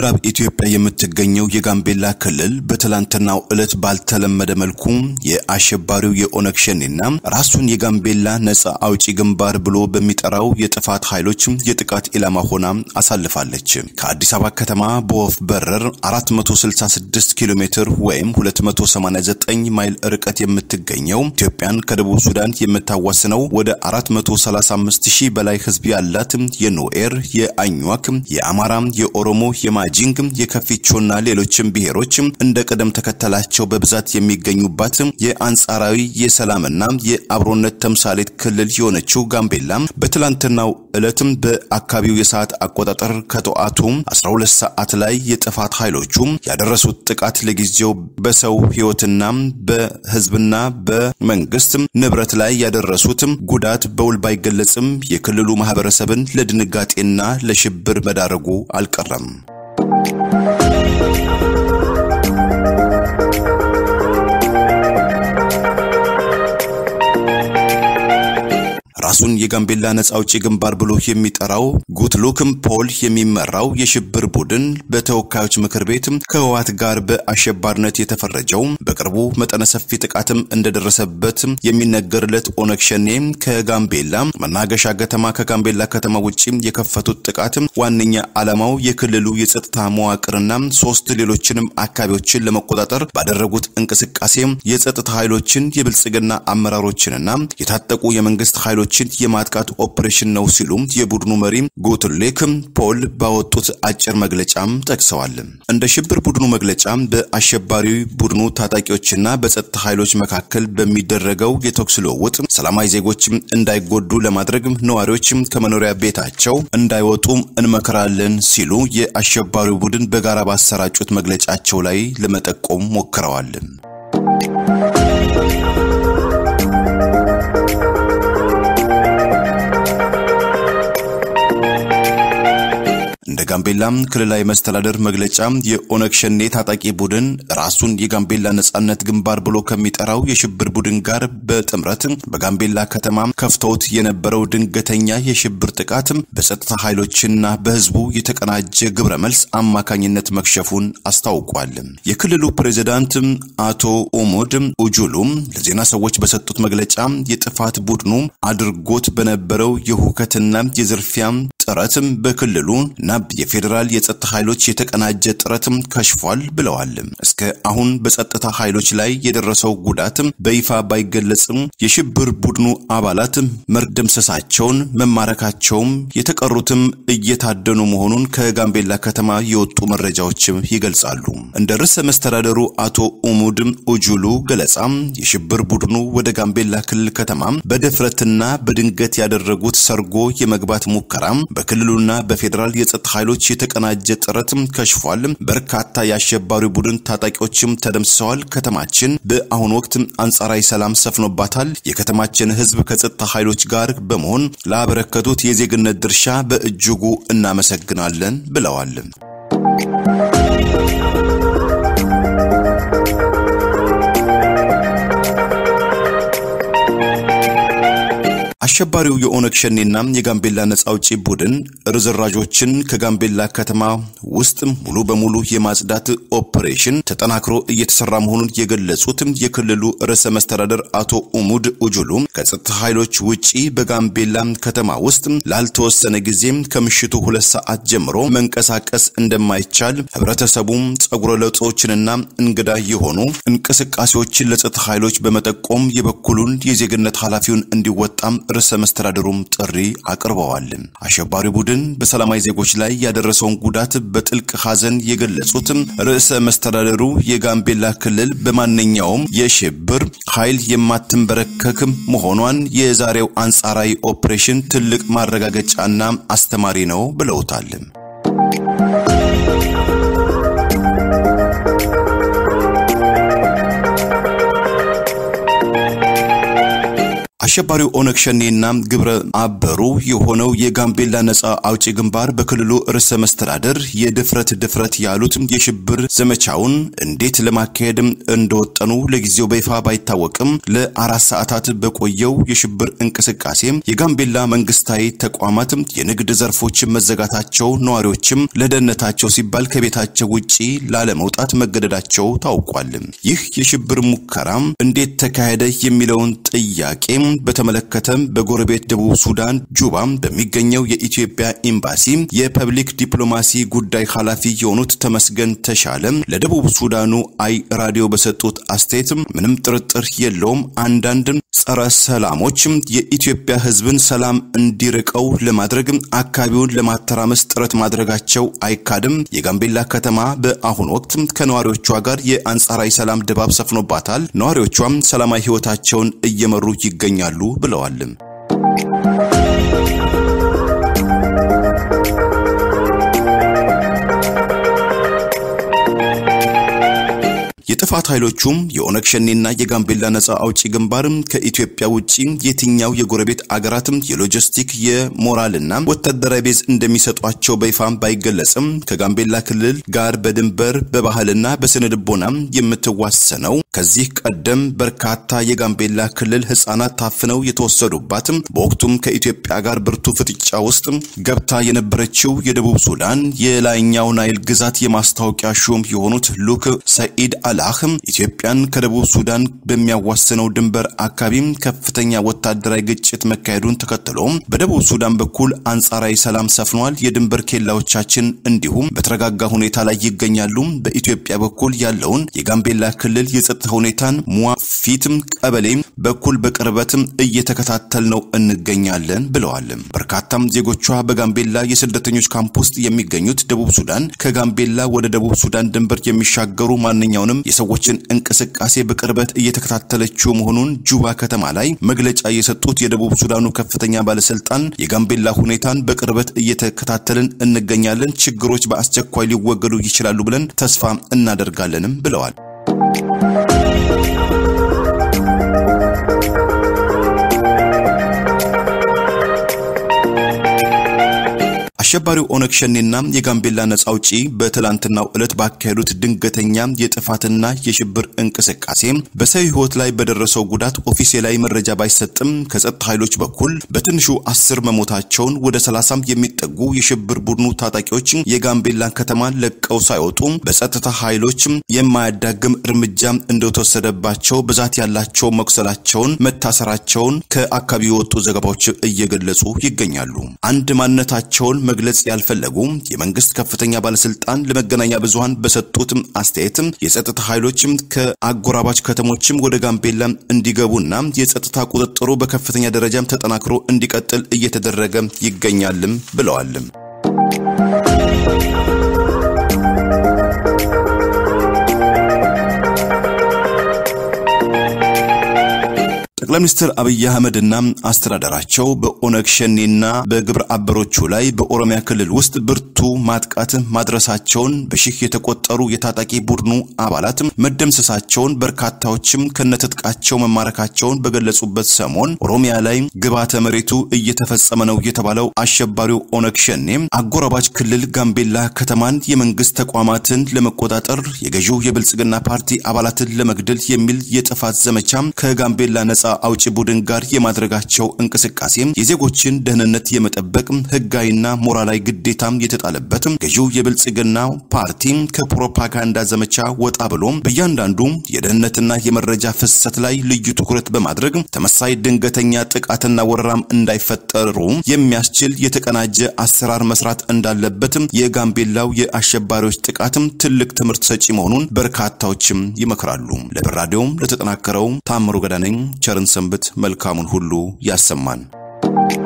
በምዕራብ ኢትዮጵያ የምትገኘው የጋምቤላ ክልል በትላንትናው ዕለት ባልተለመደ መልኩ የአሸባሪው የኦነግ ሸኔና ራሱን የጋምቤላ ነጻ አውጪ ግንባር ብሎ በሚጠራው የጥፋት ኃይሎች የጥቃት ኢላማ ሆና አሳልፋለች። ከአዲስ አበባ ከተማ በወፍ በረር 466 ኪሎ ሜትር ወይም 289 ማይል ርቀት የምትገኘው ኢትዮጵያን ከደቡብ ሱዳን የምታዋስነው ወደ 435 ሺህ በላይ ሕዝብ ያላት የኖኤር፣ የአኟክ፣ የአማራ፣ የኦሮሞ የማጂንግ የከፊቾና ሌሎችም ብሔሮች እንደ ቅደም ተከተላቸው በብዛት የሚገኙባት የአንጻራዊ የሰላምና የአብሮነት ተምሳሌት ክልል የሆነችው ጋምቤላ በትላንትናው ዕለትም በአካባቢው የሰዓት አቆጣጠር ከጠዋቱ 12 ሰዓት ላይ የጥፋት ኃይሎቹ ያደረሱት ጥቃት ለጊዜው በሰው ሕይወትና በሕዝብና በመንግስት ንብረት ላይ ያደረሱት ጉዳት በውል ባይገለጽም የክልሉ ማህበረሰብን ለድንጋጤና ለሽብር መዳረጉ አልቀረም። ራሱን የጋምቤላ ነጻ አውጪ ግንባር ብሎ የሚጠራው ጉትሉክም ፖል የሚመራው የሽብር ቡድን በተወካዮች ምክር ቤት ከህወሓት ጋር በአሸባሪነት የተፈረጀው በቅርቡ መጠነ ሰፊ ጥቃትም እንደደረሰበት የሚነገርለት ኦነግ ሸኔ ከጋምቤላ መናገሻ ከተማ ከጋምቤላ ከተማ ውጭ የከፈቱት ጥቃት ዋነኛ ዓላማው የክልሉ የጸጥታ መዋቅርና ሶስት ሌሎችንም አካባቢዎችን ለመቆጣጠር ባደረጉት እንቅስቃሴ የጸጥታ ኃይሎችን የብልጽግና አመራሮችንና የታጠቁ የመንግስት ኃይሎች የማጥቃት ኦፕሬሽን ነው ሲሉ የቡድኑ መሪ ጉትሌክ ፖል ባወጡት አጭር መግለጫም ጠቅሰዋል። እንደ ሽብር ቡድኑ መግለጫ በአሸባሪ ቡድኑ ታጣቂዎችና በጸጥታ ኃይሎች መካከል በሚደረገው የተኩስ ልውውጥ ሰላማዊ ዜጎች እንዳይጎዱ ለማድረግ ነዋሪዎች ከመኖሪያ ቤታቸው እንዳይወጡ እንመክራለን ሲሉ የአሸባሪው ቡድን በጋራ ባሰራጩት መግለጫቸው ላይ ለመጠቆም ሞክረዋል። እንደ ጋምቤላ ክልላዊ መስተዳደር መግለጫ የኦነግ ሸኔ ታጣቂ ቡድን ራሱን የጋምቤላ ነጻነት ግንባር ብሎ ከሚጠራው የሽብር ቡድን ጋር በጥምረት በጋምቤላ ከተማ ከፍተውት የነበረው ድንገተኛ የሽብር ጥቃት በጸጥታ ኃይሎችና በሕዝቡ የተቀናጀ ግብረ መልስ አማካኝነት መክሸፉን አስታውቋል። የክልሉ ፕሬዚዳንት አቶ ኡሙድ ኡጁሉ ለዜና ሰዎች በሰጡት መግለጫ የጥፋት ቡድኑ አድርጎት በነበረው የሁከትና የዝርፊያ ጥረትም በክልሉ እና የፌዴራል የጸጥታ ኃይሎች የተቀናጀ ጥረትም ከሽፏል ብለዋል። እስከ አሁን በጸጥታ ኃይሎች ላይ የደረሰው ጉዳትም በይፋ ባይገለጽም የሽብር ቡድኑ አባላት መርደምሰሳቸውን መማረካቸውም የተቀሩትም እየታደኑ መሆኑን ከጋምቤላ ከተማ የወጡ መረጃዎችም ይገልጻሉ። እንደ ርዕሰ መስተዳደሩ አቶ ኡሙድ ኡጁሉ ገለጻ የሽብር ቡድኑ ወደ ጋምቤላ ክልል ከተማ በድፍረትና በድንገት ያደረጉት ሰርጎ የመግባት ሙከራ በክልሉና በፌዴራል የጸጥታ ኃይሎች የተቀናጀ ጥረትም ከሽፏል። በርካታ የአሸባሪ ቡድን ታጣቂዎችም ተደምስሰዋል። ከተማችን በአሁኑ ወቅት አንጻራዊ ሰላም ሰፍኖባታል። የከተማችን ሕዝብ ከጸጥታ ኃይሎች ጋር በመሆን ላበረከቱት የዜግነት ድርሻ በእጅጉ እናመሰግናለን ብለዋል። አሸባሪው የኦነግ ሸኔና የጋምቤላ ነጻ አውጪ ቡድን ርዝራዦችን ከጋምቤላ ከተማ ውስጥ ሙሉ በሙሉ የማጽዳት ኦፕሬሽን ተጠናክሮ እየተሰራ መሆኑን የገለጹት የክልሉ ርዕሰ መስተዳደር አቶ ኡሙድ ኡጁሉ ከጸጥታ ኃይሎች ውጪ በጋምቤላ ከተማ ውስጥ ላልተወሰነ ጊዜ ከምሽቱ ሁለት ሰዓት ጀምሮ መንቀሳቀስ እንደማይቻል ህብረተሰቡም ጸጉረ ለውጦችንና እንግዳ የሆኑ እንቅስቃሴዎችን ለጸጥታ ኃይሎች በመጠቆም የበኩሉን የዜግነት ኃላፊውን እንዲወጣም ርዕሰ መስተዳድሩም ጥሪ አቅርበዋል። አሸባሪ ቡድን በሰላማዊ ዜጎች ላይ ያደረሰውን ጉዳት በጥልቅ ሐዘን የገለጹት ርዕሰ መስተዳድሩ የጋምቤላ ክልል በማንኛውም የሽብር ኃይል የማትንበረከክ መሆኗን የዛሬው አንጻራዊ ኦፕሬሽን ትልቅ ማረጋገጫና አስተማሪ ነው ብለውታል። አሸባሪው ኦነግ ሸኔና ግብረ አበሩ የሆነው የጋምቤላ ነጻ አውጪ ግንባር በክልሉ ርዕሰ መስተዳደር የድፍረት ድፍረት ያሉት የሽብር ዘመቻውን እንዴት ለማካሄድ እንደወጠኑ ለጊዜው በይፋ ባይታወቅም ለአራት ሰዓታት በቆየው የሽብር እንቅስቃሴ የጋምቤላ መንግስታዊ ተቋማት የንግድ ዘርፎች መዘጋታቸው፣ ነዋሪዎችም ለደህንነታቸው ሲባል ከቤታቸው ውጪ ላለመውጣት መገደዳቸው ታውቋል። ይህ የሽብር ሙከራ እንዴት ተካሄደ የሚለውን ጥያቄ በተመለከተ በጎረቤት ደቡብ ሱዳን ጁባ በሚገኘው የኢትዮጵያ ኤምባሲ የፐብሊክ ዲፕሎማሲ ጉዳይ ኃላፊ የሆኑት ተመስገን ተሻለ ለደቡብ ሱዳኑ አይ ራዲዮ በሰጡት አስተያየት ምንም ጥርጥር የለውም አንዳንድ ጸረ ሰላሞች የኢትዮጵያ ሕዝብን ሰላም እንዲርቀው ለማድረግ አካባቢውን ለማተራመስ ጥረት ማድረጋቸው አይካድም። የጋምቤላ ከተማ በአሁኑ ወቅት ከነዋሪዎቿ ጋር የአንጻራዊ ሰላም ድባብ ሰፍኖባታል። ነዋሪዎቿም ሰላማዊ ሕይወታቸውን እየመሩ ይገኛሉ ብለዋል። የጥፋት ኃይሎቹም የኦነግ ሸኔና የጋምቤላ ነጻ አውጪ ግንባር ከኢትዮጵያ ውጪ የትኛው የጎረቤት አገራትም የሎጂስቲክ የሞራልና ወታደራዊ ቤዝ እንደሚሰጧቸው በይፋ ባይገለጽም ከጋምቤላ ክልል ጋር በድንበር በባህልና በስነ ልቦና የምትዋሰነው ከዚህ ቀደም በርካታ የጋምቤላ ክልል ህጻናት ታፍነው የተወሰዱባት በወቅቱም ከኢትዮጵያ ጋር ብርቱ ፍጥጫ ውስጥ ገብታ የነበረችው የደቡብ ሱዳን የላይኛው ናይል ግዛት የማስታወቂያ ሹም የሆኑት ሉክ ሰኢድ አላህ ኢትዮጵያን ከደቡብ ሱዳን በሚያዋስነው ድንበር አካባቢ ከፍተኛ ወታደራዊ ግጭት መካሄዱን ተከትሎ በደቡብ ሱዳን በኩል አንጻራዊ ሰላም ሰፍኗል። የድንበር ኬላዎቻችን እንዲሁም በተረጋጋ ሁኔታ ላይ ይገኛሉ። በኢትዮጵያ በኩል ያለውን የጋምቤላ ክልል የጸጥታ ሁኔታን ሙዋፊት ቀበሌ በኩል በቅርበትም እየተከታተል ነው እንገኛለን ብለዋል። በርካታም ዜጎቿ በጋምቤላ የስደተኞች ካምፕ ውስጥ የሚገኙት ደቡብ ሱዳን ከጋምቤላ ወደ ደቡብ ሱዳን ድንበር የሚሻገሩ ማንኛውንም የሰዎችን እንቅስቃሴ በቅርበት እየተከታተለችው መሆኑን ጁባ ከተማ ላይ መግለጫ የሰጡት የደቡብ ሱዳኑ ከፍተኛ ባለስልጣን የጋምቤላ ሁኔታን በቅርበት እየተከታተልን እንገኛለን፣ ችግሮች በአስቸኳይ ሊወገዱ ይችላሉ ብለን ተስፋ እናደርጋለንም ብለዋል። አሸባሪው ኦነግ ሸኔና የጋምቤላ ነጻ አውጪ በትላንትናው ዕለት ባካሄዱት ድንገተኛ የጥፋትና የሽብር እንቅስቃሴ በሰው ሕይወት ላይ በደረሰው ጉዳት ኦፊሴላዊ መረጃ ባይሰጥም ከጸጥታ ኃይሎች በኩል በትንሹ አስር መሞታቸውን ወደ ሰላሳም የሚጠጉ የሽብር ቡድኑ ታጣቂዎች የጋምቤላን ከተማ ለቀው ሳይወጡ በጸጥታ ኃይሎች የማያዳግም እርምጃ እንደተወሰደባቸው ብዛት ያላቸው መቁሰላቸውን፣ መታሰራቸውን ከአካባቢ የወጡ ዘገባዎች እየገለጹ ይገኛሉ። አንድ ማንነታቸውን መግለጽ ያልፈለጉ የመንግስት ከፍተኛ ባለስልጣን ለመገናኛ ብዙሃን በሰጡት አስተያየት የጸጥታ ኃይሎች ከአጎራባች ከተሞችም ወደ ጋምቤላ እንዲገቡና የጸጥታ ቁጥጥሩ በከፍተኛ ደረጃም ተጠናክሮ እንዲቀጥል እየተደረገ ይገኛልም ብለዋል። ጠቅላይ ሚኒስትር አብይ አህመድና አስተዳደራቸው በኦነግ ሸኔና በግብረ አበሮቹ ላይ በኦሮሚያ ክልል ውስጥ ብርቱ ማጥቃት ማድረሳቸውን በሺህ የተቆጠሩ የታጣቂ ቡድኑ አባላት መደምሰሳቸውን በርካታዎችም ከነትጥቃቸው መማረካቸውን በገለጹበት ሰሞን ኦሮሚያ ላይ ግብዓተ መሬቱ እየተፈጸመ ነው የተባለው አሸባሪው ኦነግ ሸኔ አጎራባች ክልል ጋምቤላ ከተማን የመንግስት ተቋማትን ለመቆጣጠር የገዢው የብልጽግና ፓርቲ አባላትን ለመግደል የሚል የጥፋት ዘመቻ ከጋምቤላ ነጻ አውጪ ቡድን ጋር የማድረጋቸው እንቅስቃሴ የዜጎችን ደህንነት የመጠበቅ ህጋዊና ሞራላዊ ግዴታም የተጣለበት ገዢው የብልጽግና ፓርቲ ከፕሮፓጋንዳ ዘመቻ ወጣ ብሎ በእያንዳንዱ የደህንነትና የመረጃ ፍሰት ላይ ልዩ ትኩረት በማድረግ ተመሳይ ድንገተኛ ጥቃትና ወረራም እንዳይፈጠሩ የሚያስችል የተቀናጀ አሰራር መስራት እንዳለበትም የጋምቤላው የአሸባሪዎች ጥቃትም ትልቅ ትምህርት ሰጪ መሆኑን በርካታዎችም ይመክራሉ። ለብር ራዲዮም ለተጠናከረው ታምሩ ገዳነኝ ቸርን ሰንብት። መልካሙን ሁሉ ያሰማን።